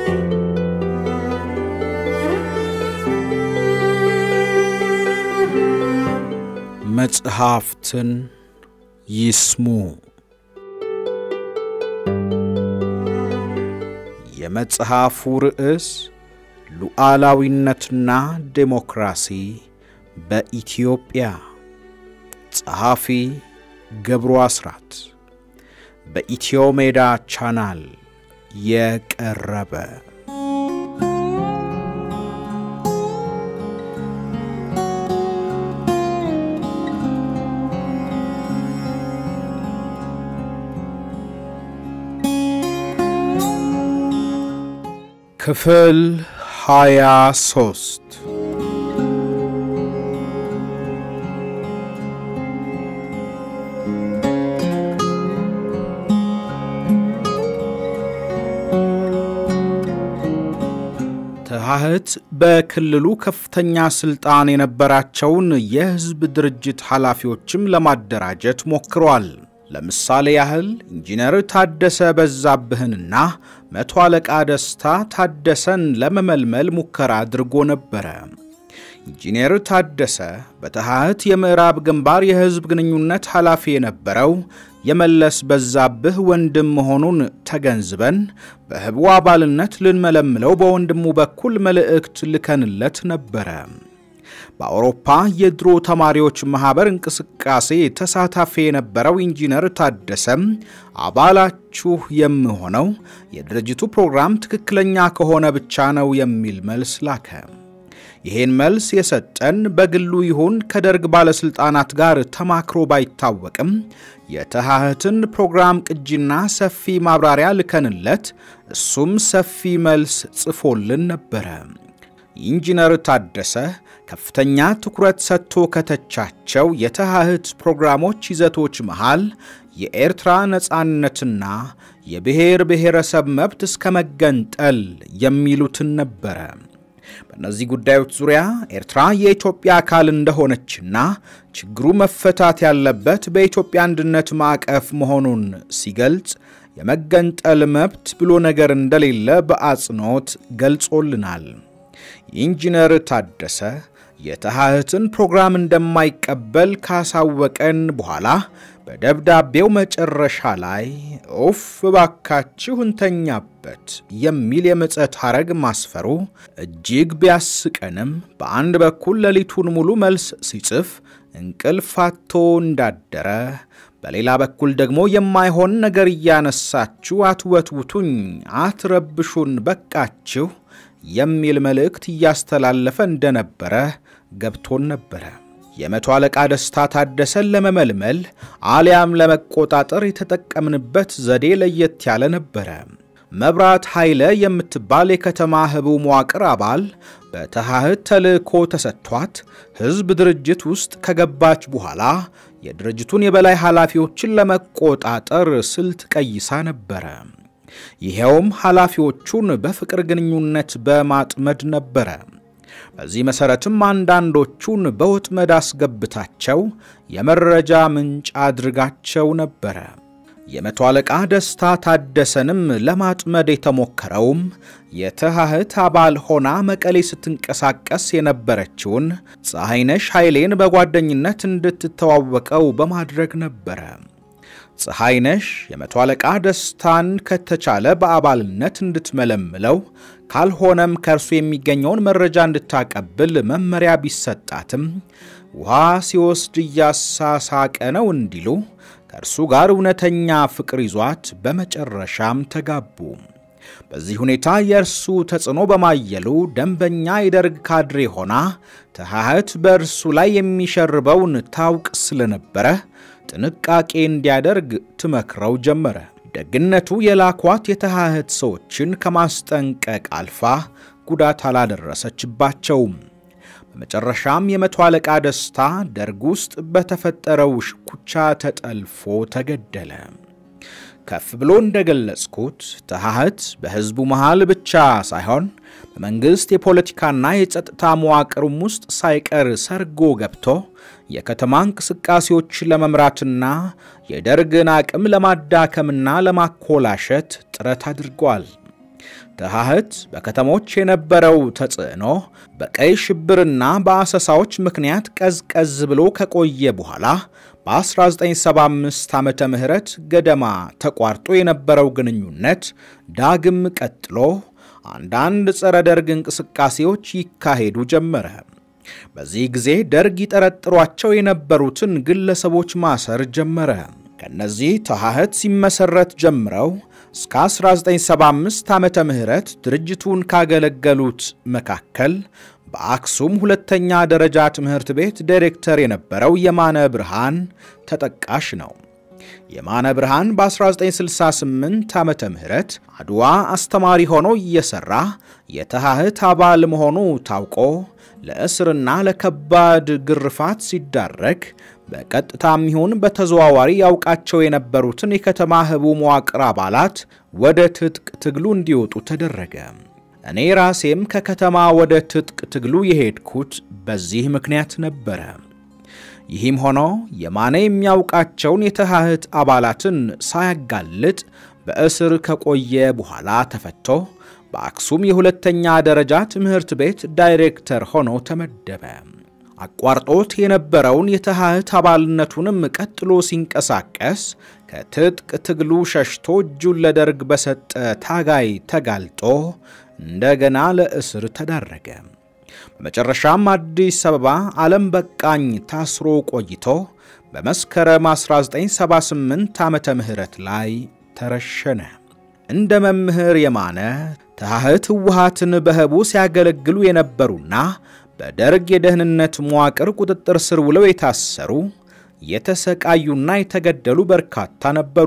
መጽሐፍትን ይስሙ። የመጽሐፉ ርዕስ ሉዓላዊነትና ዴሞክራሲ በኢትዮጵያ፣ ጸሐፊ ገብሩ አስራት፣ በኢትዮ ሜዳ ቻናል የቀረበ ክፍል ሃያ ሶስት ተሐህት በክልሉ ከፍተኛ ስልጣን የነበራቸውን የሕዝብ ድርጅት ኃላፊዎችም ለማደራጀት ሞክሯል። ለምሳሌ ያህል ኢንጂነር ታደሰ በዛብህንና መቶ አለቃ ደስታ ታደሰን ለመመልመል ሙከራ አድርጎ ነበረ። ኢንጂነር ታደሰ በተሐህት የምዕራብ ግንባር የሕዝብ ግንኙነት ኃላፊ የነበረው የመለስ በዛብህ ወንድም መሆኑን ተገንዝበን በህቡ አባልነት ልንመለምለው በወንድሙ በኩል መልእክት ልከንለት ነበረ። በአውሮፓ የድሮ ተማሪዎች ማኅበር እንቅስቃሴ ተሳታፊ የነበረው ኢንጂነር ታደሰም አባላችሁ የምሆነው የድርጅቱ ፕሮግራም ትክክለኛ ከሆነ ብቻ ነው የሚል መልስ ላከ። ይህን መልስ የሰጠን በግሉ ይሁን ከደርግ ባለሥልጣናት ጋር ተማክሮ ባይታወቅም የተሐህትን ፕሮግራም ቅጂና ሰፊ ማብራሪያ ልከንለት እሱም ሰፊ መልስ ጽፎልን ነበረ። ኢንጂነር ታደሰ ከፍተኛ ትኩረት ሰጥቶ ከተቻቸው የተሐህት ፕሮግራሞች ይዘቶች መሃል የኤርትራ ነፃነትና የብሔር ብሔረሰብ መብት እስከ መገንጠል የሚሉትን ነበረ። በእነዚህ ጉዳዮች ዙሪያ ኤርትራ የኢትዮጵያ አካል እንደሆነችና ችግሩ መፈታት ያለበት በኢትዮጵያ አንድነት ማዕቀፍ መሆኑን ሲገልጽ የመገንጠል መብት ብሎ ነገር እንደሌለ በአጽንኦት ገልጾልናል። ኢንጂነር ታደሰ የተሐህትን ፕሮግራም እንደማይቀበል ካሳወቀን በኋላ በደብዳቤው መጨረሻ ላይ ኡፍ እባካችሁ እንተኛበት የሚል የምጸት ሐረግ ማስፈሩ እጅግ ቢያስቀንም በአንድ በኩል ሌሊቱን ሙሉ መልስ ሲጽፍ እንቅልፍ አጥቶ እንዳደረ፣ በሌላ በኩል ደግሞ የማይሆን ነገር እያነሳችሁ አትወትውቱኝ፣ አትረብሹን፣ በቃችሁ የሚል መልእክት እያስተላለፈ እንደነበረ ገብቶን ነበረ። የመቶ አለቃ ደስታ ታደሰን ለመመልመል አሊያም ለመቆጣጠር የተጠቀምንበት ዘዴ ለየት ያለ ነበረ። መብራት ኃይለ የምትባል የከተማ ህቡ መዋቅር አባል በተሐህት ተልእኮ ተሰጥቷት ሕዝብ ድርጅት ውስጥ ከገባች በኋላ የድርጅቱን የበላይ ኃላፊዎችን ለመቆጣጠር ስልት ቀይሳ ነበረ። ይኸውም ኃላፊዎቹን በፍቅር ግንኙነት በማጥመድ ነበረ። በዚህ መሠረትም አንዳንዶቹን በወጥመድ አስገብታቸው የመረጃ ምንጭ አድርጋቸው ነበረ። የመቶ አለቃ ደስታ ታደሰንም ለማጥመድ የተሞከረውም የተሐህት አባል ሆና መቀሌ ስትንቀሳቀስ የነበረችውን ፀሐይነሽ ኃይሌን በጓደኝነት እንድትተዋወቀው በማድረግ ነበረ። ፀሐይነሽ የመቶ አለቃ ደስታን ከተቻለ በአባልነት እንድትመለምለው ካልሆነም ከእርሱ የሚገኘውን መረጃ እንድታቀብል መመሪያ ቢሰጣትም ውሃ ሲወስድ እያሳሳቀ ነው እንዲሉ ከእርሱ ጋር እውነተኛ ፍቅር ይዟት በመጨረሻም ተጋቡ። በዚህ ሁኔታ የእርሱ ተጽዕኖ በማየሉ ደንበኛ የደርግ ካድሬ ሆና ተሐህት በእርሱ ላይ የሚሸርበውን ታውቅ ስለነበረ ጥንቃቄ እንዲያደርግ ትመክረው ጀመረ። ደግነቱ የላኳት የተሐህት ሰዎችን ከማስጠንቀቅ አልፋ ጉዳት አላደረሰችባቸውም። በመጨረሻም የመቶ አለቃ ደስታ ደርግ ውስጥ በተፈጠረው ሽኩቻ ተጠልፎ ተገደለ። ከፍ ብሎ እንደገለጽኩት ተሐህት በሕዝቡ መሃል ብቻ ሳይሆን በመንግሥት የፖለቲካና የጸጥታ መዋቅሩም ውስጥ ሳይቀር ሰርጎ ገብቶ የከተማ እንቅስቃሴዎች ለመምራትና የደርግን አቅም ለማዳከምና ለማኮላሸት ጥረት አድርጓል። ተሐህት በከተሞች የነበረው ተጽዕኖ በቀይ ሽብርና በአሰሳዎች ምክንያት ቀዝቀዝ ብሎ ከቆየ በኋላ በ1975 ዓመተ ምህረት ገደማ ተቋርጦ የነበረው ግንኙነት ዳግም ቀጥሎ አንዳንድ ጸረ ደርግ እንቅስቃሴዎች ይካሄዱ ጀመረ። በዚህ ጊዜ ደርግ ይጠረጥሯቸው የነበሩትን ግለሰቦች ማሰር ጀመረ። ከነዚህ ተሐህት ሲመሰረት ጀምረው እስከ 1975 ዓመተ ምህረት ድርጅቱን ካገለገሉት መካከል በአክሱም ሁለተኛ ደረጃ ትምህርት ቤት ዳይሬክተር የነበረው የማነ ብርሃን ተጠቃሽ ነው። የማነ ብርሃን በ1968 ዓመተ ምህረት አድዋ አስተማሪ ሆኖ እየሰራ የተሐህት አባል መሆኑ ታውቆ ለእስርና ለከባድ ግርፋት ሲዳረግ በቀጥታም ይሁን በተዘዋዋሪ ያውቃቸው የነበሩትን የከተማ ህቡ መዋቅር አባላት ወደ ትጥቅ ትግሉ እንዲወጡ ተደረገ። እኔ ራሴም ከከተማ ወደ ትጥቅ ትግሉ የሄድኩት በዚህ ምክንያት ነበረ። ይህም ሆኖ የማነ የሚያውቃቸውን የተሐህት አባላትን ሳያጋልጥ በእስር ከቆየ በኋላ ተፈቶ በአክሱም የሁለተኛ ደረጃ ትምህርት ቤት ዳይሬክተር ሆኖ ተመደበ። አቋርጦት የነበረውን የተሐህት አባልነቱንም ቀጥሎ ሲንቀሳቀስ ከትጥቅ ትግሉ ሸሽቶ እጁን ለደርግ በሰጠ ታጋይ ተጋልጦ እንደገና ለእስር ተዳረገ። በመጨረሻም አዲስ አበባ ዓለም በቃኝ ታስሮ ቆይቶ በመስከረም 1978 ዓመተ ምህረት ላይ ተረሸነ። እንደ መምህር የማነ ተሐህት ህወሓትን በህቡ ሲያገለግሉ የነበሩና በደርግ የደህንነት መዋቅር ቁጥጥር ስር ውለው የታሰሩ የተሰቃዩና የተገደሉ በርካታ ነበሩ።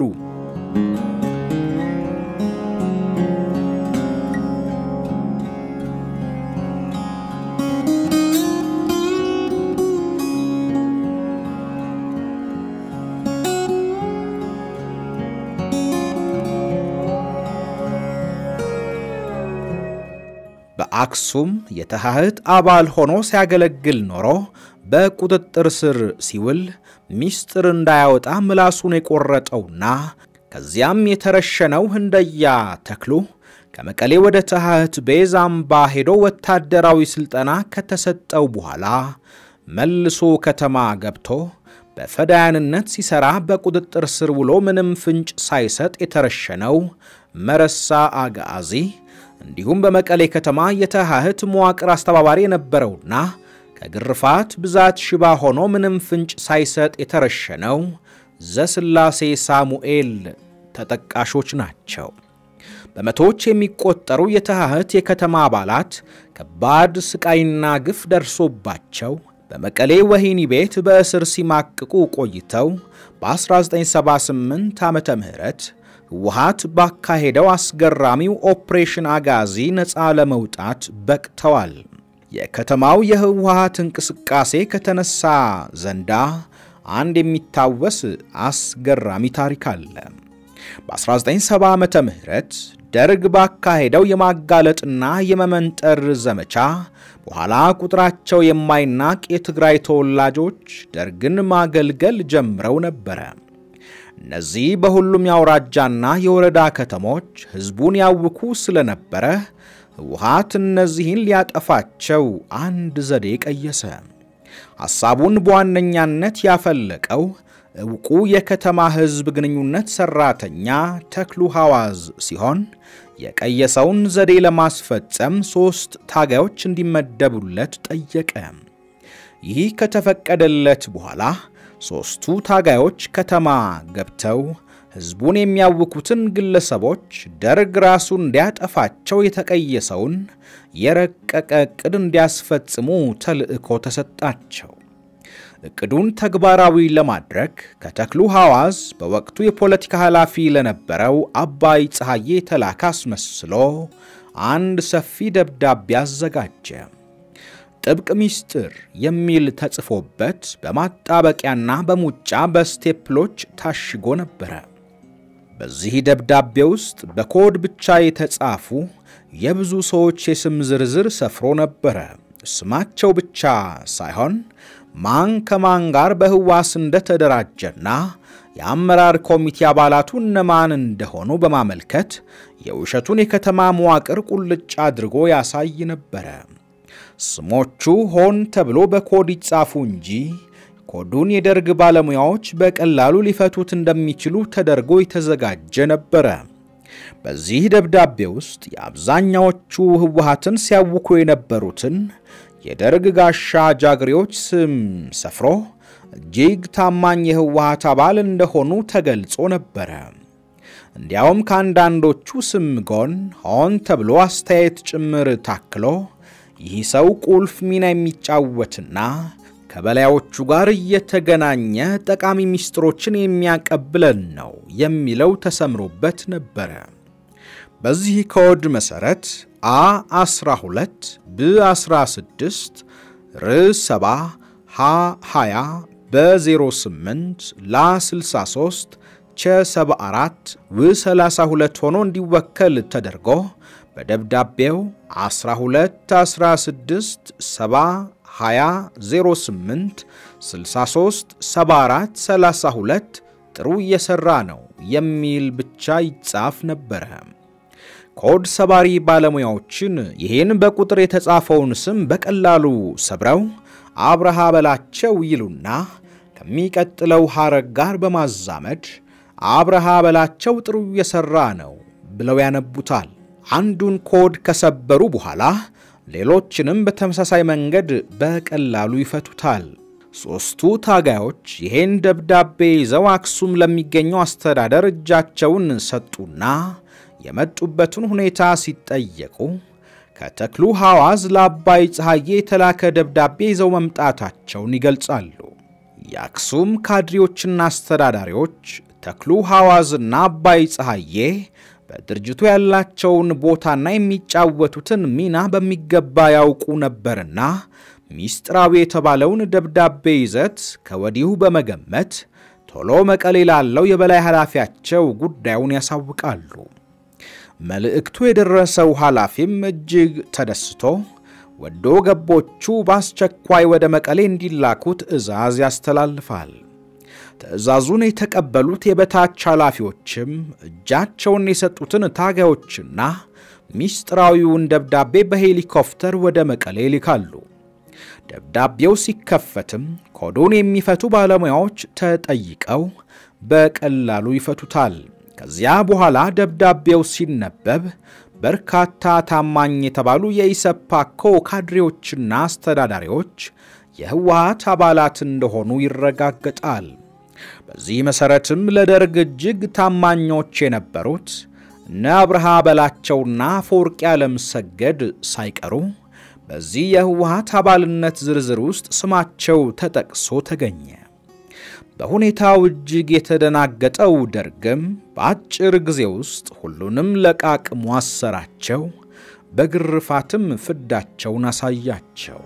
በአክሱም የተሐህት አባል ሆኖ ሲያገለግል ኖሮ በቁጥጥር ስር ሲውል ሚስጥር እንዳያወጣ ምላሱን የቆረጠውና ከዚያም የተረሸነው ህንደያ ተክሉ ከመቀሌ ወደ ተሐህት ቤዝ አምባ ሄዶ ወታደራዊ ሥልጠና ከተሰጠው በኋላ መልሶ ከተማ ገብቶ በፈዳያንነት ሲሠራ በቁጥጥር ስር ውሎ ምንም ፍንጭ ሳይሰጥ የተረሸነው መረሳ አጋዚ እንዲሁም በመቀሌ ከተማ የተሐህት መዋቅር አስተባባሪ የነበረውና ከግርፋት ብዛት ሽባ ሆኖ ምንም ፍንጭ ሳይሰጥ የተረሸነው ዘስላሴ ሳሙኤል ተጠቃሾች ናቸው። በመቶዎች የሚቆጠሩ የተሐህት የከተማ አባላት ከባድ ስቃይና ግፍ ደርሶባቸው በመቀሌ ወህኒ ቤት በእስር ሲማቅቁ ቆይተው በ1978 ዓመተ ምህረት ህወሓት ባካሄደው አስገራሚው ኦፕሬሽን አጋዚ ነፃ ለመውጣት በቅተዋል። የከተማው የህወሓት እንቅስቃሴ ከተነሳ ዘንዳ አንድ የሚታወስ አስገራሚ ታሪክ አለ። በ1970 ዓመተ ምህረት ደርግ ባካሄደው የማጋለጥና የመመንጠር ዘመቻ በኋላ ቁጥራቸው የማይናቅ የትግራይ ተወላጆች ደርግን ማገልገል ጀምረው ነበረ። እነዚህ በሁሉም የአውራጃና የወረዳ ከተሞች ሕዝቡን ያውኩ ስለነበረ ህወሓት እነዚህን ሊያጠፋቸው አንድ ዘዴ ቀየሰ። ሐሳቡን በዋነኛነት ያፈለቀው ዕውቁ የከተማ ሕዝብ ግንኙነት ሠራተኛ ተክሉ ሐዋዝ ሲሆን የቀየሰውን ዘዴ ለማስፈጸም ሦስት ታጋዮች እንዲመደቡለት ጠየቀ። ይህ ከተፈቀደለት በኋላ ሦስቱ ታጋዮች ከተማ ገብተው ሕዝቡን የሚያውኩትን ግለሰቦች ደርግ ራሱ እንዲያጠፋቸው የተቀየሰውን የረቀቀ ዕቅድ እንዲያስፈጽሙ ተልዕኮ ተሰጣቸው። ዕቅዱን ተግባራዊ ለማድረግ ከተክሉ ሐዋዝ በወቅቱ የፖለቲካ ኃላፊ ለነበረው አባይ ፀሐዬ የተላከ አስመስሎ አንድ ሰፊ ደብዳቤ አዘጋጀ። ጥብቅ ሚስጥር የሚል ተጽፎበት በማጣበቂያና በሙጫ በስቴፕሎች ታሽጎ ነበረ። በዚህ ደብዳቤ ውስጥ በኮድ ብቻ የተጻፉ የብዙ ሰዎች የስም ዝርዝር ሰፍሮ ነበረ። ስማቸው ብቻ ሳይሆን ማን ከማን ጋር በህዋስ እንደተደራጀና የአመራር ኮሚቴ አባላቱ እነማን እንደሆኑ በማመልከት የውሸቱን የከተማ መዋቅር ቁልጭ አድርጎ ያሳይ ነበረ። ስሞቹ ሆን ተብሎ በኮድ ይጻፉ እንጂ ኮዱን የደርግ ባለሙያዎች በቀላሉ ሊፈቱት እንደሚችሉ ተደርጎ የተዘጋጀ ነበረ። በዚህ ደብዳቤ ውስጥ የአብዛኛዎቹ ህወሓትን ሲያውኩ የነበሩትን የደርግ ጋሻ ጃግሬዎች ስም ሰፍሮ እጅግ ታማኝ የህወሓት አባል እንደሆኑ ተገልጾ ነበረ። እንዲያውም ከአንዳንዶቹ ስም ጎን ሆን ተብሎ አስተያየት ጭምር ታክሎ ይህ ሰው ቁልፍ ሚና የሚጫወትና ከበላዮቹ ጋር እየተገናኘ ጠቃሚ ሚስጥሮችን የሚያቀብለን ነው የሚለው ተሰምሮበት ነበረ። በዚህ ኮድ መሠረት አ 12 ብ 16 ር 7 ሀ 20 በ08 ላ 63 ቸ 74 ው 32 ሆኖ እንዲወከል ተደርጎ በደብዳቤው 12 16 7 20 08 63 74 32 ጥሩ እየሠራ ነው የሚል ብቻ ይጻፍ ነበረ። ኮድ ሰባሪ ባለሙያዎችን ይህን በቁጥር የተጻፈውን ስም በቀላሉ ሰብረው አብርሃ በላቸው ይሉና ከሚቀጥለው ሐረግ ጋር በማዛመድ አብርሃ በላቸው ጥሩ እየሠራ ነው ብለው ያነቡታል። አንዱን ኮድ ከሰበሩ በኋላ ሌሎችንም በተመሳሳይ መንገድ በቀላሉ ይፈቱታል። ሦስቱ ታጋዮች ይህን ደብዳቤ ይዘው አክሱም ለሚገኘው አስተዳደር እጃቸውን ሰጡና የመጡበትን ሁኔታ ሲጠየቁ ከተክሉ ሐዋዝ ለአባይ ፀሐዬ የተላከ ደብዳቤ ይዘው መምጣታቸውን ይገልጻሉ። የአክሱም ካድሬዎችና አስተዳዳሪዎች ተክሉ ሐዋዝና አባይ ፀሐዬ በድርጅቱ ያላቸውን ቦታና የሚጫወቱትን ሚና በሚገባ ያውቁ ነበርና ሚስጥራዊ የተባለውን ደብዳቤ ይዘት ከወዲሁ በመገመት ቶሎ መቀሌ ላለው የበላይ ኃላፊያቸው ጉዳዩን ያሳውቃሉ። መልእክቱ የደረሰው ኃላፊም እጅግ ተደስቶ ወዶ ገቦቹ በአስቸኳይ ወደ መቀሌ እንዲላኩ ትዕዛዝ ያስተላልፋል። ትዕዛዙን የተቀበሉት የበታች ኃላፊዎችም እጃቸውን የሰጡትን ታጋዮችና ሚስጥራዊውን ደብዳቤ በሄሊኮፕተር ወደ መቀሌ ይልካሉ። ደብዳቤው ሲከፈትም ኮዱን የሚፈቱ ባለሙያዎች ተጠይቀው በቀላሉ ይፈቱታል። ከዚያ በኋላ ደብዳቤው ሲነበብ በርካታ ታማኝ የተባሉ የኢሰፓኮ ካድሬዎችና አስተዳዳሪዎች የህወሓት አባላት እንደሆኑ ይረጋገጣል። በዚህ መሠረትም ለደርግ እጅግ ታማኞች የነበሩት እነ አብርሃ በላቸውና አፈወርቂ ዓለምሰገድ ሳይቀሩ በዚህ የህወሓት አባልነት ዝርዝር ውስጥ ስማቸው ተጠቅሶ ተገኘ። በሁኔታው እጅግ የተደናገጠው ደርግም በአጭር ጊዜ ውስጥ ሁሉንም ለቃቅሞ አሰራቸው፣ በግርፋትም ፍዳቸውን አሳያቸው።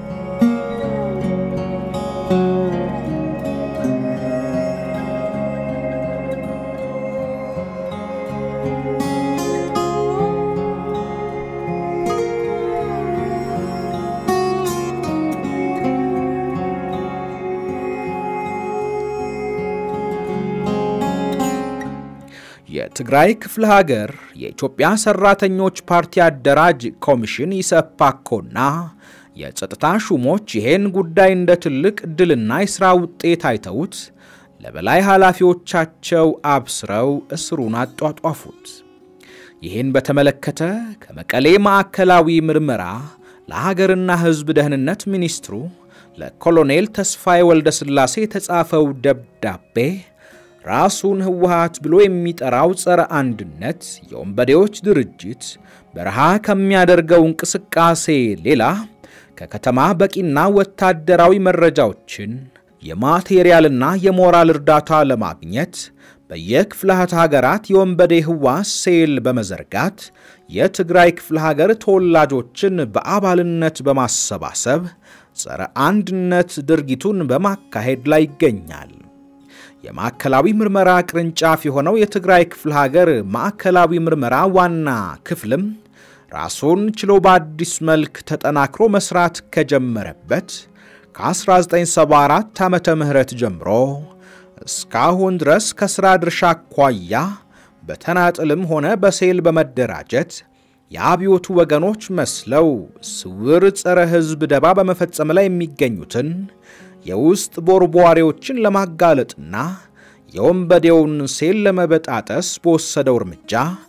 የትግራይ ክፍለ ሀገር የኢትዮጵያ ሰራተኞች ፓርቲ አደራጅ ኮሚሽን ኢሰፓኮና የጸጥታ ሹሞች ይህን ጉዳይ እንደ ትልቅ ዕድልና የሥራ ውጤት አይተውት ለበላይ ኃላፊዎቻቸው አብስረው እስሩን አጧጧፉት። ይህን በተመለከተ ከመቀሌ ማዕከላዊ ምርመራ ለሀገርና ሕዝብ ደህንነት ሚኒስትሩ ለኮሎኔል ተስፋዬ ወልደ ሥላሴ የተጻፈው ደብዳቤ ራሱን ህወሓት ብሎ የሚጠራው ጸረ አንድነት የወንበዴዎች ድርጅት በረሃ ከሚያደርገው እንቅስቃሴ ሌላ ከከተማ በቂና ወታደራዊ መረጃዎችን የማቴሪያልና የሞራል እርዳታ ለማግኘት በየክፍላተ ሀገራት የወንበዴ ህዋስ ሴል በመዘርጋት የትግራይ ክፍለ ሀገር ተወላጆችን በአባልነት በማሰባሰብ ጸረ አንድነት ድርጊቱን በማካሄድ ላይ ይገኛል። የማዕከላዊ ምርመራ ቅርንጫፍ የሆነው የትግራይ ክፍለ ሀገር ማዕከላዊ ምርመራ ዋና ክፍልም ራሱን ችሎ በአዲስ መልክ ተጠናክሮ መስራት ከጀመረበት ከ1974 ዓመተ ምህረት ጀምሮ እስካሁን ድረስ ከሥራ ድርሻ አኳያ በተናጥልም ሆነ በሴል በመደራጀት የአብዮቱ ወገኖች መስለው ስውር ጸረ ሕዝብ ደባ በመፈጸም ላይ የሚገኙትን የውስጥ ቦርቧሪዎችን ለማጋለጥና የወንበዴውን ሴል ለመበጣጠስ በወሰደው እርምጃ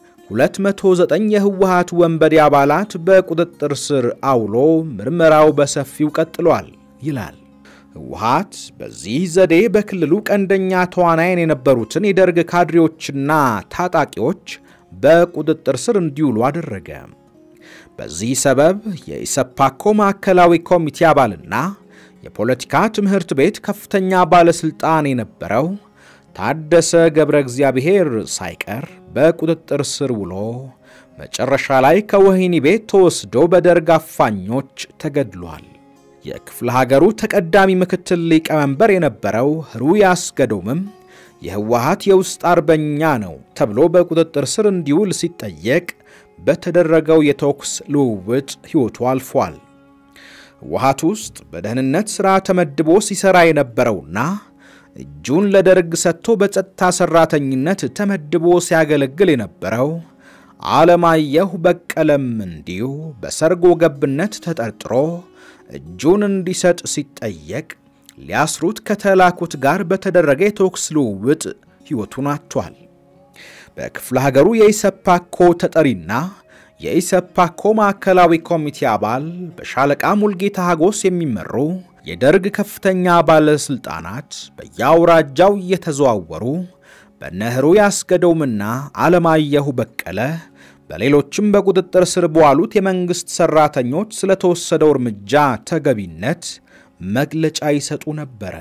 209 የህወሓት ወንበዴ አባላት በቁጥጥር ስር አውሎ ምርመራው በሰፊው ቀጥሏል ይላል። ህወሓት በዚህ ዘዴ በክልሉ ቀንደኛ ተዋናይን የነበሩትን የደርግ ካድሬዎችና ታጣቂዎች በቁጥጥር ስር እንዲውሉ አደረገ። በዚህ ሰበብ የኢሰፓኮ ማዕከላዊ ኮሚቴ አባልና የፖለቲካ ትምህርት ቤት ከፍተኛ ባለሥልጣን የነበረው ታደሰ ገብረ እግዚአብሔር ሳይቀር በቁጥጥር ስር ውሎ መጨረሻ ላይ ከወህኒ ቤት ተወስዶ በደርግ አፋኞች ተገድሏል። የክፍለ ሀገሩ ተቀዳሚ ምክትል ሊቀመንበር የነበረው ህሩይ አስገዶምም የህወሓት የውስጥ አርበኛ ነው ተብሎ በቁጥጥር ስር እንዲውል ሲጠየቅ በተደረገው የተኩስ ልውውጥ ሕይወቱ አልፏል። ህወሓት ውስጥ በደህንነት ሥራ ተመድቦ ሲሠራ የነበረውና እጁን ለደርግ ሰጥቶ በጸጥታ ሠራተኝነት ተመድቦ ሲያገለግል የነበረው አለማየሁ በቀለም እንዲሁ በሰርጎ ገብነት ተጠርጥሮ እጁን እንዲሰጥ ሲጠየቅ ሊያስሩት ከተላኩት ጋር በተደረገ የተኩስ ልውውጥ ሕይወቱን አጥቷል። በክፍለ ሀገሩ የኢሰፓኮ ተጠሪና የኢሰፓኮ ማዕከላዊ ኮሚቴ አባል በሻለቃ ሙልጌታ ሀጎስ የሚመሩ የደርግ ከፍተኛ ባለሥልጣናት በየአውራጃው እየተዘዋወሩ በነህሩ ያስገደውምና አለማየሁ በቀለ በሌሎችም በቁጥጥር ስር በዋሉት የመንግሥት ሠራተኞች ስለተወሰደው እርምጃ ተገቢነት መግለጫ ይሰጡ ነበረ።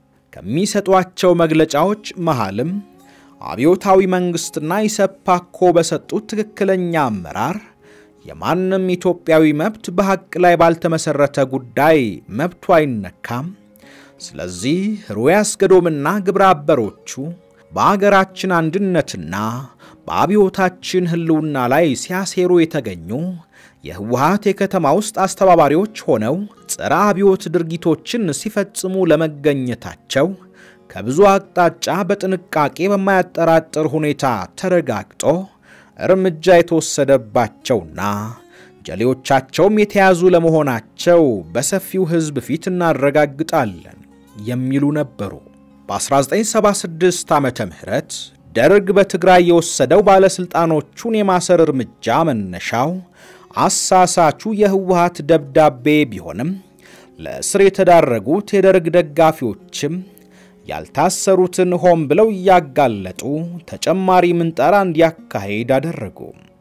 ከሚሰጧቸው መግለጫዎች መሃልም አብዮታዊ መንግሥትና ኢሰፓኮ በሰጡት ትክክለኛ አመራር የማንም ኢትዮጵያዊ መብት በሐቅ ላይ ባልተመሠረተ ጉዳይ መብቱ አይነካም። ስለዚህ ህሩይ አስገዶምና ግብረ አበሮቹ በአገራችን አንድነትና በአብዮታችን ሕልውና ላይ ሲያሴሩ የተገኙ የህወሓት የከተማ ውስጥ አስተባባሪዎች ሆነው ጸረ አብዮት ድርጊቶችን ሲፈጽሙ ለመገኘታቸው ከብዙ አቅጣጫ በጥንቃቄ በማያጠራጥር ሁኔታ ተረጋግጦ እርምጃ የተወሰደባቸውና ጀሌዎቻቸውም የተያዙ ለመሆናቸው በሰፊው ሕዝብ ፊት እናረጋግጣለን የሚሉ ነበሩ። በ1976 ዓመተ ምህረት ደርግ በትግራይ የወሰደው ባለሥልጣኖቹን የማሰር እርምጃ መነሻው አሳሳቹ የህወሓት ደብዳቤ ቢሆንም ለእስር የተዳረጉት የደርግ ደጋፊዎችም ያልታሰሩትን ሆን ብለው እያጋለጡ ተጨማሪ ምንጠራ እንዲያካሄድ አደረጉ።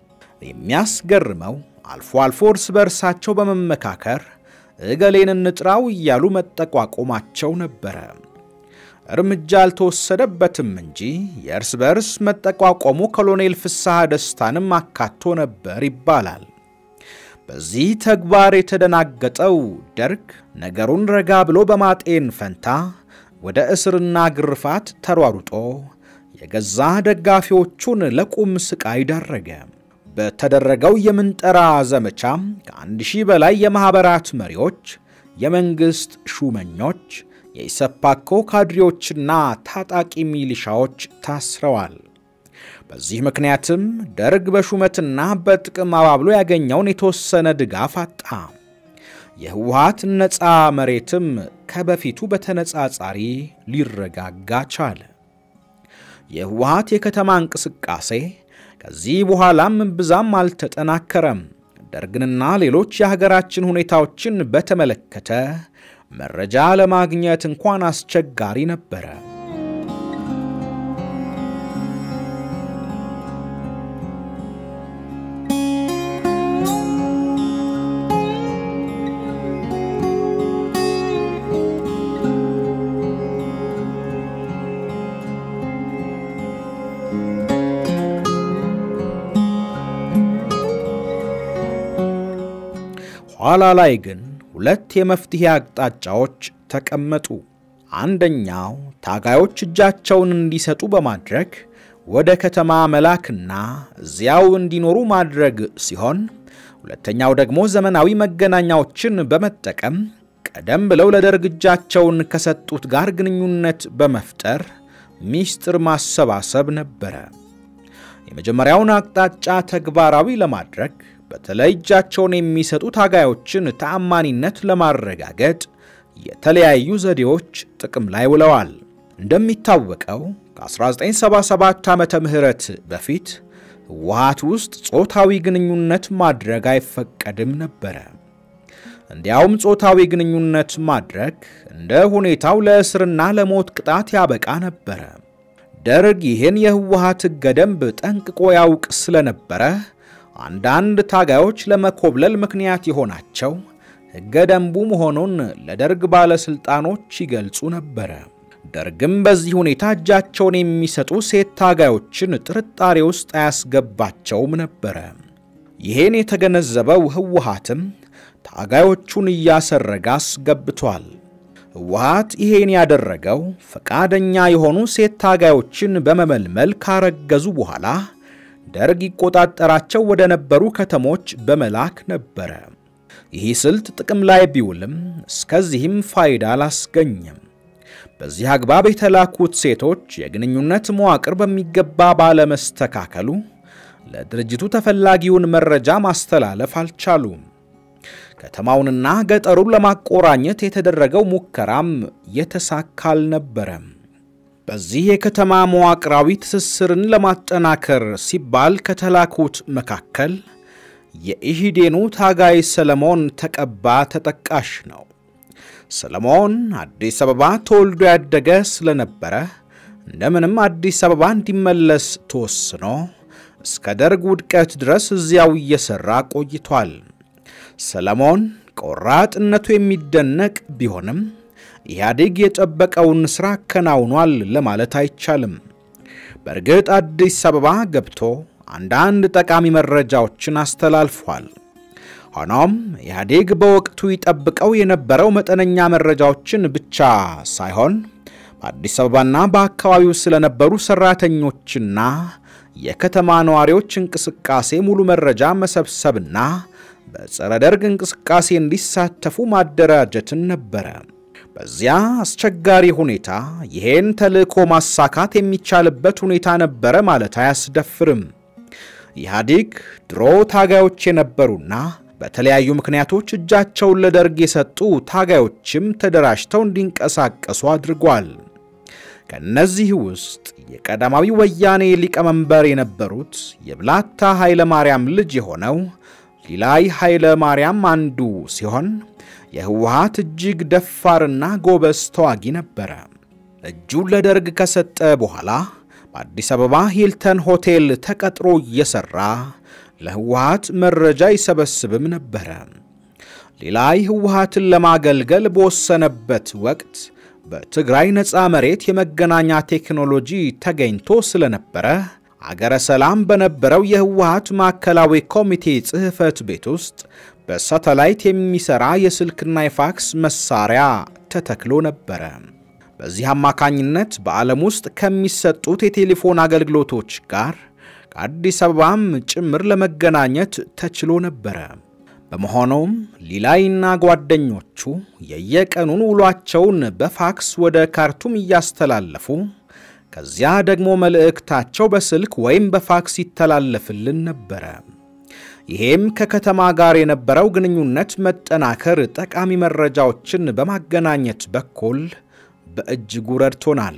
የሚያስገርመው አልፎ አልፎ እርስ በርሳቸው በመመካከር እገሌን እንጥራው እያሉ መጠቋቆማቸው ነበረ። እርምጃ አልተወሰደበትም እንጂ የእርስ በርስ መጠቋቆሙ ኮሎኔል ፍስሐ ደስታንም አካቶ ነበር ይባላል። በዚህ ተግባር የተደናገጠው ደርግ ነገሩን ረጋ ብሎ በማጤን ፈንታ ወደ እስርና ግርፋት ተሯሩጦ የገዛ ደጋፊዎቹን ለቁም ስቃይ ዳረገ። በተደረገው የምንጠራ ዘመቻ ከአንድ ሺህ በላይ የማኅበራት መሪዎች፣ የመንግሥት ሹመኞች፣ የኢሰፓኮ ካድሬዎችና ታጣቂ ሚሊሻዎች ታስረዋል። በዚህ ምክንያትም ደርግ በሹመትና በጥቅም አባብሎ ያገኘውን የተወሰነ ድጋፍ አጣ። የህወሓት ነፃ መሬትም ከበፊቱ በተነጻጻሪ ሊረጋጋ ቻለ። የህወሓት የከተማ እንቅስቃሴ ከዚህ በኋላም ብዛም አልተጠናከረም። ደርግንና ሌሎች የሀገራችን ሁኔታዎችን በተመለከተ መረጃ ለማግኘት እንኳን አስቸጋሪ ነበረ። ኋላ ላይ ግን ሁለት የመፍትሄ አቅጣጫዎች ተቀመጡ። አንደኛው ታጋዮች እጃቸውን እንዲሰጡ በማድረግ ወደ ከተማ መላክና እዚያው እንዲኖሩ ማድረግ ሲሆን፣ ሁለተኛው ደግሞ ዘመናዊ መገናኛዎችን በመጠቀም ቀደም ብለው ለደርግ እጃቸውን ከሰጡት ጋር ግንኙነት በመፍጠር ሚስጥር ማሰባሰብ ነበረ። የመጀመሪያውን አቅጣጫ ተግባራዊ ለማድረግ በተለይ እጃቸውን የሚሰጡ ታጋዮችን ተአማኒነት ለማረጋገጥ የተለያዩ ዘዴዎች ጥቅም ላይ ውለዋል። እንደሚታወቀው ከ1977 ዓመተ ምህረት በፊት ህወሓት ውስጥ ጾታዊ ግንኙነት ማድረግ አይፈቀድም ነበረ። እንዲያውም ጾታዊ ግንኙነት ማድረግ እንደ ሁኔታው ለእስርና ለሞት ቅጣት ያበቃ ነበረ። ደርግ ይህን የህወሓት ሕገ ደንብ ጠንቅቆ ያውቅ ስለነበረ አንዳንድ ታጋዮች ለመኮብለል ምክንያት የሆናቸው ሕገ ደንቡ መሆኑን ለደርግ ባለሥልጣኖች ይገልጹ ነበረ። ደርግም በዚህ ሁኔታ እጃቸውን የሚሰጡ ሴት ታጋዮችን ጥርጣሬ ውስጥ አያስገባቸውም ነበረ። ይህን የተገነዘበው ህወሓትም ታጋዮቹን እያሰረገ አስገብቷል። ህወሓት ይሄን ያደረገው ፈቃደኛ የሆኑ ሴት ታጋዮችን በመመልመል ካረገዙ በኋላ ደርግ ይቆጣጠራቸው ወደ ነበሩ ከተሞች በመላክ ነበረ። ይህ ስልት ጥቅም ላይ ቢውልም እስከዚህም ፋይዳ አላስገኘም። በዚህ አግባብ የተላኩት ሴቶች የግንኙነት መዋቅር በሚገባ ባለመስተካከሉ ለድርጅቱ ተፈላጊውን መረጃ ማስተላለፍ አልቻሉም። ከተማውንና ገጠሩን ለማቆራኘት የተደረገው ሙከራም የተሳካ አልነበረም። በዚህ የከተማ መዋቅራዊ ትስስርን ለማጠናከር ሲባል ከተላኩት መካከል የኢሂዴኑ ታጋይ ሰለሞን ተቀባ ተጠቃሽ ነው። ሰለሞን አዲስ አበባ ተወልዶ ያደገ ስለነበረ እንደምንም አዲስ አበባ እንዲመለስ ተወስኖ እስከ ደርግ ውድቀት ድረስ እዚያው እየሠራ ቆይቷል። ሰለሞን ቆራጥነቱ የሚደነቅ ቢሆንም ኢህአዴግ የጠበቀውን ሥራ አከናውኗል ለማለት አይቻልም። በእርግጥ አዲስ አበባ ገብቶ አንዳንድ ጠቃሚ መረጃዎችን አስተላልፏል። ሆኖም ኢህአዴግ በወቅቱ ይጠብቀው የነበረው መጠነኛ መረጃዎችን ብቻ ሳይሆን በአዲስ አበባና በአካባቢው ስለነበሩ ሠራተኞችና የከተማ ነዋሪዎች እንቅስቃሴ ሙሉ መረጃ መሰብሰብና በጸረ ደርግ እንቅስቃሴ እንዲሳተፉ ማደራጀትን ነበረ። በዚያ አስቸጋሪ ሁኔታ ይሄን ተልእኮ ማሳካት የሚቻልበት ሁኔታ ነበረ ማለት አያስደፍርም። ኢህአዴግ ድሮ ታጋዮች የነበሩና በተለያዩ ምክንያቶች እጃቸውን ለደርግ የሰጡ ታጋዮችም ተደራጅተው እንዲንቀሳቀሱ አድርጓል። ከእነዚህ ውስጥ የቀዳማዊ ወያኔ ሊቀመንበር የነበሩት የብላታ ኃይለ ማርያም ልጅ የሆነው ሊላይ ኃይለ ማርያም አንዱ ሲሆን የህወሓት እጅግ ደፋርና ጎበዝ ተዋጊ ነበረ። እጁን ለደርግ ከሰጠ በኋላ በአዲስ አበባ ሂልተን ሆቴል ተቀጥሮ እየሠራ ለህወሓት መረጃ ይሰበስብም ነበረ። ሊላይ ህወሓትን ለማገልገል በወሰነበት ወቅት በትግራይ ነፃ መሬት የመገናኛ ቴክኖሎጂ ተገኝቶ ስለነበረ አገረ ሰላም በነበረው የህወሓት ማዕከላዊ ኮሚቴ ጽሕፈት ቤት ውስጥ በሳተላይት የሚሠራ የስልክና የፋክስ መሳሪያ ተተክሎ ነበረ። በዚህ አማካኝነት በዓለም ውስጥ ከሚሰጡት የቴሌፎን አገልግሎቶች ጋር ከአዲስ አበባም ጭምር ለመገናኘት ተችሎ ነበረ። በመሆኑም ሊላይና ጓደኞቹ የየቀኑን ውሏቸውን በፋክስ ወደ ካርቱም እያስተላለፉ ከዚያ ደግሞ መልእክታቸው በስልክ ወይም በፋክስ ይተላለፍልን ነበረ። ይሄም ከከተማ ጋር የነበረው ግንኙነት መጠናከር ጠቃሚ መረጃዎችን በማገናኘት በኩል በእጅጉ ረድቶናል።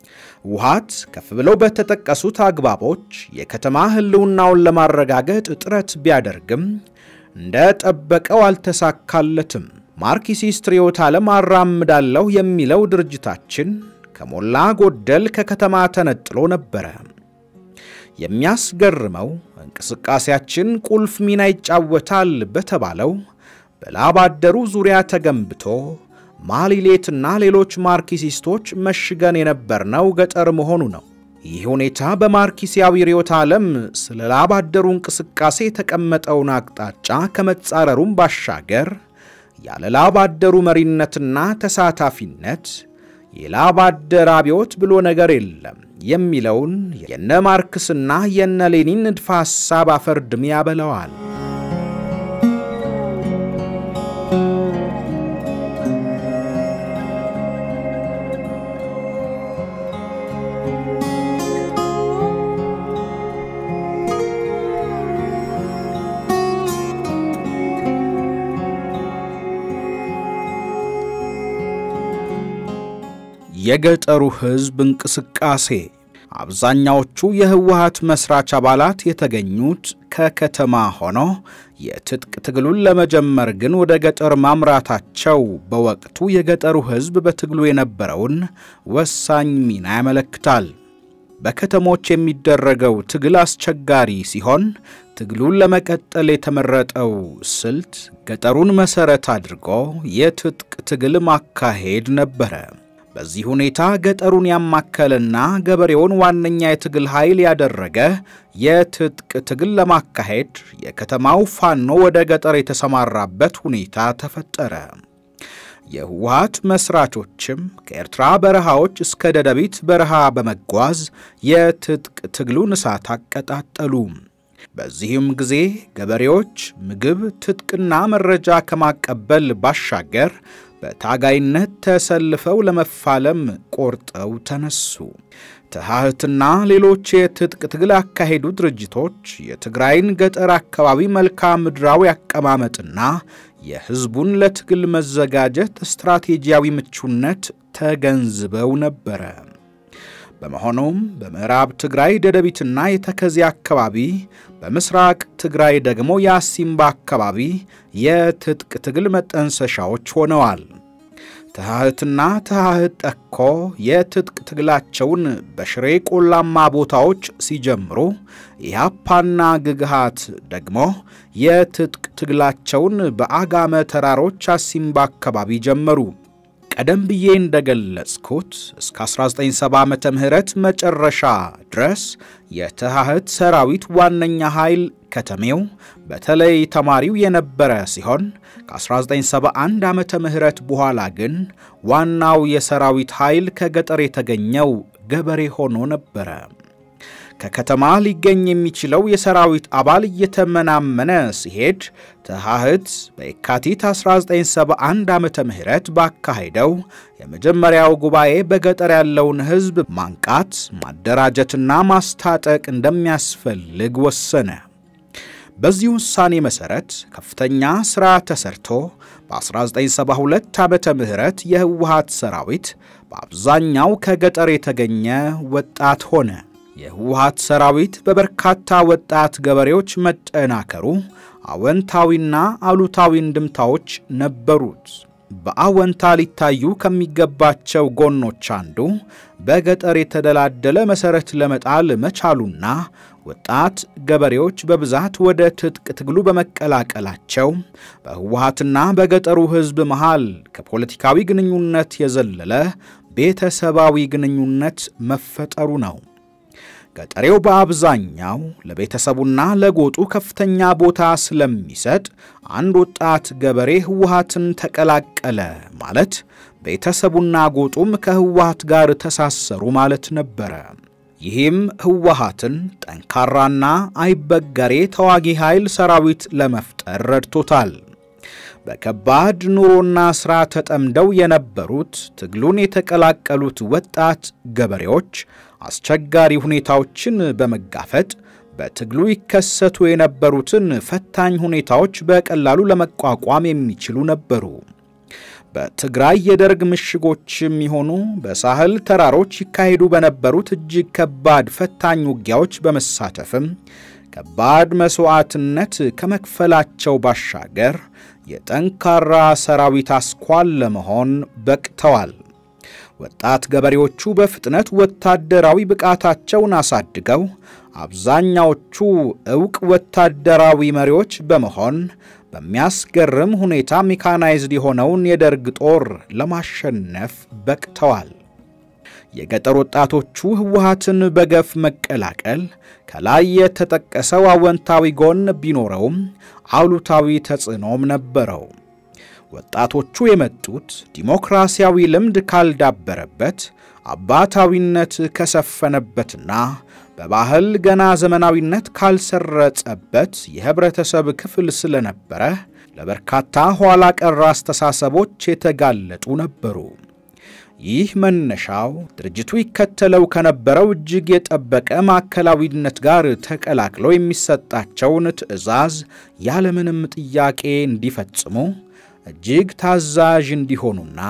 ህወሓት ከፍ ብለው በተጠቀሱት አግባቦች የከተማ ህልውናውን ለማረጋገጥ ጥረት ቢያደርግም እንደ ጠበቀው አልተሳካለትም። ማርክሲስት ርዕዮተ ዓለም አራምዳለሁ የሚለው ድርጅታችን ከሞላ ጎደል ከከተማ ተነጥሎ ነበረ። የሚያስገርመው እንቅስቃሴያችን ቁልፍ ሚና ይጫወታል በተባለው በላብ አደሩ ዙሪያ ተገንብቶ ማሊሌትና ሌሎች ማርክሲስቶች መሽገን የነበርነው ገጠር መሆኑ ነው። ይህ ሁኔታ በማርክሲያዊ ርዕዮተ ዓለም ስለ ላብ አደሩ እንቅስቃሴ የተቀመጠውን አቅጣጫ ከመጻረሩም ባሻገር ያለ ላብ አደሩ መሪነትና ተሳታፊነት የላብ አደር አብዮት ብሎ ነገር የለም የሚለውን የነ ማርክስና የነ ሌኒን ንድፈ ሐሳብ አፈርድም ያበለዋል። የገጠሩ ሕዝብ እንቅስቃሴ አብዛኛዎቹ የህወሓት መስራች አባላት የተገኙት ከከተማ ሆኖ የትጥቅ ትግሉን ለመጀመር ግን ወደ ገጠር ማምራታቸው በወቅቱ የገጠሩ ሕዝብ በትግሉ የነበረውን ወሳኝ ሚና ያመለክታል። በከተሞች የሚደረገው ትግል አስቸጋሪ ሲሆን ትግሉን ለመቀጠል የተመረጠው ስልት ገጠሩን መሠረት አድርጎ የትጥቅ ትግል ማካሄድ ነበረ። በዚህ ሁኔታ ገጠሩን ያማከለና ገበሬውን ዋነኛ የትግል ኃይል ያደረገ የትጥቅ ትግል ለማካሄድ የከተማው ፋኖ ወደ ገጠር የተሰማራበት ሁኔታ ተፈጠረ። የህወሓት መስራቾችም ከኤርትራ በረሃዎች እስከ ደደቢት በረሃ በመጓዝ የትጥቅ ትግሉን እሳት አቀጣጠሉ። በዚህም ጊዜ ገበሬዎች ምግብ፣ ትጥቅና መረጃ ከማቀበል ባሻገር በታጋይነት ተሰልፈው ለመፋለም ቆርጠው ተነሱ። ተሃህትና ሌሎች የትጥቅ ትግል ያካሄዱ ድርጅቶች የትግራይን ገጠር አካባቢ መልክዓ ምድራዊ አቀማመጥና የሕዝቡን ለትግል መዘጋጀት ስትራቴጂያዊ ምቹነት ተገንዝበው ነበረ። በመሆኑም በምዕራብ ትግራይ ደደቢትና የተከዜ አካባቢ፣ በምስራቅ ትግራይ ደግሞ የአሲምባ አካባቢ የትጥቅ ትግል መጠንሰሻዎች ሆነዋል። ተሃህትና ተሃህት ጠኮ የትጥቅ ትግላቸውን በሽሬ ቆላማ ቦታዎች ሲጀምሩ ኢያፓና ግግሃት ደግሞ የትጥቅ ትግላቸውን በአጋመ ተራሮች አሲምባ አካባቢ ጀመሩ። ቀደም ብዬ እንደገለጽኩት እስከ 1970 ዓመተ ምህረት መጨረሻ ድረስ የተሃህት ሰራዊት ዋነኛ ኃይል ከተሜው በተለይ ተማሪው የነበረ ሲሆን ከ1971 ዓመተ ምህረት በኋላ ግን ዋናው የሰራዊት ኃይል ከገጠር የተገኘው ገበሬ ሆኖ ነበረ። ከከተማ ሊገኝ የሚችለው የሰራዊት አባል እየተመናመነ ሲሄድ ተሃህት በየካቲት 1971 ዓመተ ምህረት ባካሄደው የመጀመሪያው ጉባኤ በገጠር ያለውን ሕዝብ ማንቃት፣ ማደራጀትና ማስታጠቅ እንደሚያስፈልግ ወሰነ። በዚህ ውሳኔ መሠረት ከፍተኛ ሥራ ተሰርቶ በ1972 ዓመተ ምህረት የህወሓት ሰራዊት በአብዛኛው ከገጠር የተገኘ ወጣት ሆነ። የህወሓት ሰራዊት በበርካታ ወጣት ገበሬዎች መጠናከሩ አወንታዊና አሉታዊ እንድምታዎች ነበሩት። በአወንታ ሊታዩ ከሚገባቸው ጎኖች አንዱ በገጠር የተደላደለ መሠረት ለመጣል መቻሉና ወጣት ገበሬዎች በብዛት ወደ ትጥቅ ትግሉ በመቀላቀላቸው በህወሓትና በገጠሩ ሕዝብ መሃል ከፖለቲካዊ ግንኙነት የዘለለ ቤተሰባዊ ግንኙነት መፈጠሩ ነው። ገጠሬው በአብዛኛው ለቤተሰቡና ለጎጡ ከፍተኛ ቦታ ስለሚሰጥ አንድ ወጣት ገበሬ ህወሓትን ተቀላቀለ ማለት ቤተሰቡና ጎጡም ከህወሓት ጋር ተሳሰሩ ማለት ነበረ። ይህም ህወሓትን ጠንካራና አይበገሬ ተዋጊ ኃይል ሰራዊት ለመፍጠር ረድቶታል። በከባድ ኑሮና ሥራ ተጠምደው የነበሩት ትግሉን የተቀላቀሉት ወጣት ገበሬዎች አስቸጋሪ ሁኔታዎችን በመጋፈጥ በትግሉ ይከሰቱ የነበሩትን ፈታኝ ሁኔታዎች በቀላሉ ለመቋቋም የሚችሉ ነበሩ። በትግራይ የደርግ ምሽጎችም ይሆኑ በሳህል ተራሮች ይካሄዱ በነበሩት እጅግ ከባድ ፈታኝ ውጊያዎች በመሳተፍም ከባድ መሥዋዕትነት ከመክፈላቸው ባሻገር የጠንካራ ሰራዊት አስኳል ለመሆን በቅተዋል። ወጣት ገበሬዎቹ በፍጥነት ወታደራዊ ብቃታቸውን አሳድገው አብዛኛዎቹ ዕውቅ ወታደራዊ መሪዎች በመሆን በሚያስገርም ሁኔታ ሜካናይዝድ የሆነውን የደርግ ጦር ለማሸነፍ በቅተዋል። የገጠር ወጣቶቹ ህወሓትን በገፍ መቀላቀል ከላይ የተጠቀሰው አወንታዊ ጎን ቢኖረውም አሉታዊ ተጽዕኖም ነበረው። ወጣቶቹ የመጡት ዲሞክራሲያዊ ልምድ ካልዳበረበት፣ አባታዊነት ከሰፈነበትና በባህል ገና ዘመናዊነት ካልሰረጸበት የህብረተሰብ ክፍል ስለነበረ ለበርካታ ኋላ ቀር አስተሳሰቦች የተጋለጡ ነበሩ። ይህ መነሻው ድርጅቱ ይከተለው ከነበረው እጅግ የጠበቀ ማዕከላዊነት ጋር ተቀላቅለው የሚሰጣቸውን ትዕዛዝ ያለምንም ጥያቄ እንዲፈጽሙ እጅግ ታዛዥ እንዲሆኑና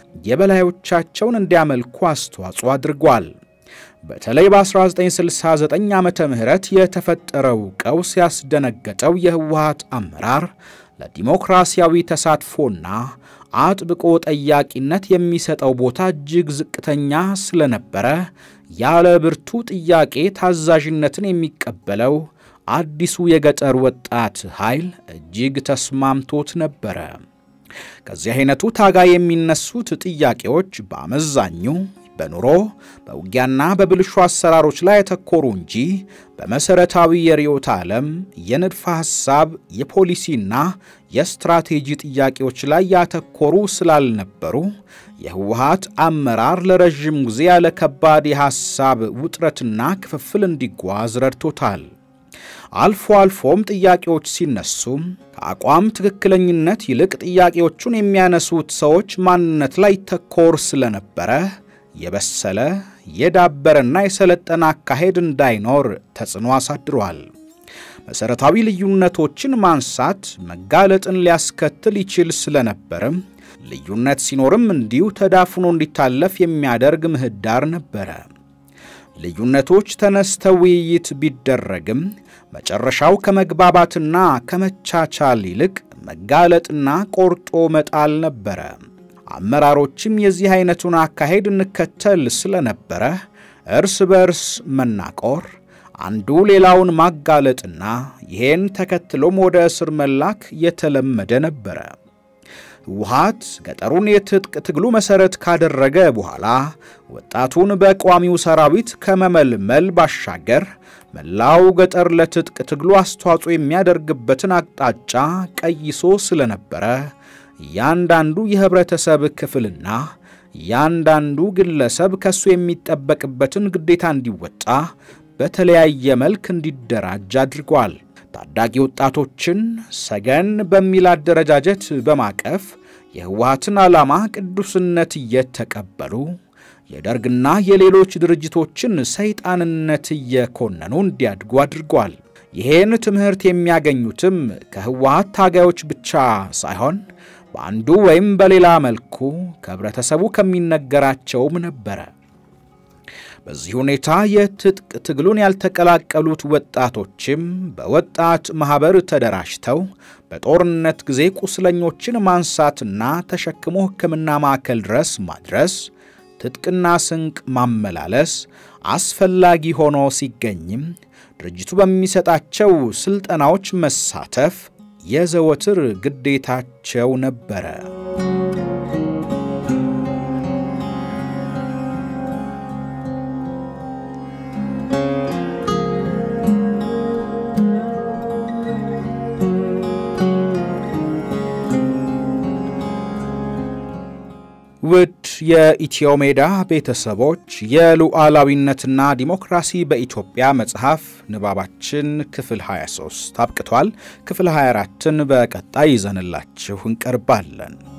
የበላዮቻቸውን እንዲያመልኩ አስተዋጽኦ አድርጓል። በተለይ በ1969 ዓመተ ምህረት የተፈጠረው ቀውስ ያስደነገጠው የህወሓት አመራር ለዲሞክራሲያዊ ተሳትፎና አጥብቆ ጠያቂነት የሚሰጠው ቦታ እጅግ ዝቅተኛ ስለነበረ ያለ ብርቱ ጥያቄ ታዛዥነትን የሚቀበለው አዲሱ የገጠር ወጣት ኃይል እጅግ ተስማምቶት ነበረ። ከዚህ አይነቱ ታጋይ የሚነሱት ጥያቄዎች በአመዛኙ በኑሮ በውጊያና በብልሹ አሰራሮች ላይ ያተኮሩ እንጂ በመሠረታዊ የርዕዮተ ዓለም የንድፈ ሐሳብ የፖሊሲና የስትራቴጂ ጥያቄዎች ላይ ያተኮሩ ስላልነበሩ የህወሓት አመራር ለረዥም ጊዜ ያለ ከባድ የሐሳብ ውጥረትና ክፍፍል እንዲጓዝ ረድቶታል። አልፎ አልፎም ጥያቄዎች ሲነሱም ከአቋም ትክክለኝነት ይልቅ ጥያቄዎቹን የሚያነሱት ሰዎች ማንነት ላይ ተኮር ስለነበረ የበሰለ የዳበረና የሰለጠነ አካሄድ እንዳይኖር ተጽዕኖ አሳድሯል። መሠረታዊ ልዩነቶችን ማንሳት መጋለጥን ሊያስከትል ይችል ስለነበርም ልዩነት ሲኖርም እንዲሁ ተዳፍኖ እንዲታለፍ የሚያደርግ ምህዳር ነበረ። ልዩነቶች ተነስተው ውይይት ቢደረግም መጨረሻው ከመግባባትና ከመቻቻል ይልቅ መጋለጥና ቆርጦ መጣል ነበረ። አመራሮችም የዚህ አይነቱን አካሄድ እንከተል ስለነበረ እርስ በርስ መናቆር፣ አንዱ ሌላውን ማጋለጥና ይሄን ተከትሎም ወደ እስር መላክ የተለመደ ነበረ። ህወሓት ገጠሩን የትጥቅ ትግሉ መሠረት ካደረገ በኋላ ወጣቱን በቋሚው ሰራዊት ከመመልመል ባሻገር መላው ገጠር ለትጥቅ ትግሉ አስተዋጽኦ የሚያደርግበትን አቅጣጫ ቀይሶ ስለነበረ እያንዳንዱ የህብረተሰብ ክፍልና እያንዳንዱ ግለሰብ ከሱ የሚጠበቅበትን ግዴታ እንዲወጣ በተለያየ መልክ እንዲደራጅ አድርጓል። ታዳጊ ወጣቶችን ሰገን በሚል አደረጃጀት በማቀፍ የህወሓትን ዓላማ ቅዱስነት እየተቀበሉ የደርግና የሌሎች ድርጅቶችን ሰይጣንነት እየኮነኑ እንዲያድጉ አድርጓል። ይሄን ትምህርት የሚያገኙትም ከህወሓት ታጋዮች ብቻ ሳይሆን በአንዱ ወይም በሌላ መልኩ ከህብረተሰቡ ከሚነገራቸውም ነበረ። በዚህ ሁኔታ የትጥቅ ትግሉን ያልተቀላቀሉት ወጣቶችም በወጣት ማኅበር ተደራጅተው በጦርነት ጊዜ ቁስለኞችን ማንሳትና ተሸክሞ ሕክምና ማዕከል ድረስ ማድረስ፣ ትጥቅና ስንቅ ማመላለስ አስፈላጊ ሆኖ ሲገኝም ድርጅቱ በሚሰጣቸው ሥልጠናዎች መሳተፍ የዘወትር ግዴታቸው ነበረ። ውድ የኢትዮ ሜዳ ቤተሰቦች የሉዓላዊነትና ዲሞክራሲ በኢትዮጵያ መጽሐፍ ንባባችን ክፍል 23 አብቅቷል። ክፍል 24ን በቀጣይ ይዘንላችሁ እንቀርባለን።